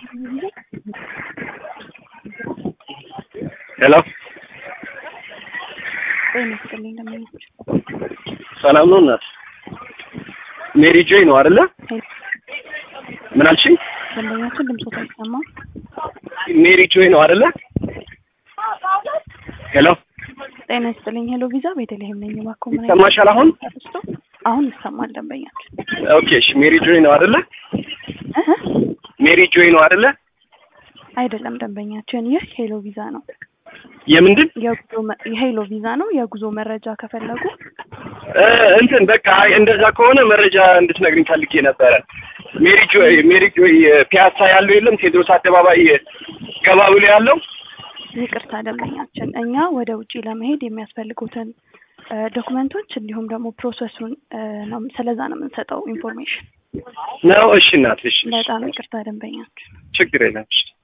ሄሎ ጤና ይስጥልኝ ደንበኞች። ሰላም ነው እናት? ሜሪ ጆይ ነው አይደለ? ምን አልሽኝ? ደንበኛችን ድምፆት አይሰማም። ሜሪ ጆይ ነው አይደለ? ሄሎ ጤና ይስጥልኝ። ሄሎ ቪዛ ቤተልሔም ነኝ። እባክዎ ምን ይሰማሻል አሁን? ተነስቶ አሁን ይሰማል ደንበኛችን። ኦኬ እሺ። ሜሪ ጆይ ነው አይደለ? እህ ሜሪ ጆይ ነው አይደለ? አይደለም ደንበኛችን፣ ይህ ሄሎ ቪዛ ነው። የምንድን የጉዞ መ- የሄሎ ቪዛ ነው። የጉዞ መረጃ ከፈለጉ እ እንትን በቃ አይ እንደዛ ከሆነ መረጃ እንድትነግሪኝ ፈልጌ ነበረ። ሜሪ ጆይ ሜሪ ጆይ ፒያሳ ያለው የለም ቴዎድሮስ አደባባይ ገባ ብሎ ያለው ይቅርታ ደንበኛችን፣ እኛ ወደ ውጪ ለመሄድ የሚያስፈልጉትን እ ዶክመንቶች እንዲሁም ደግሞ ፕሮሰሱን እ ነው ስለዛ ነው የምንሰጠው ኢንፎርሜሽን። ነው። እሺ እናት፣ እሺ እሺ። በጣም ይቅርታ ደንበኛችን። ችግር የለም። እሺ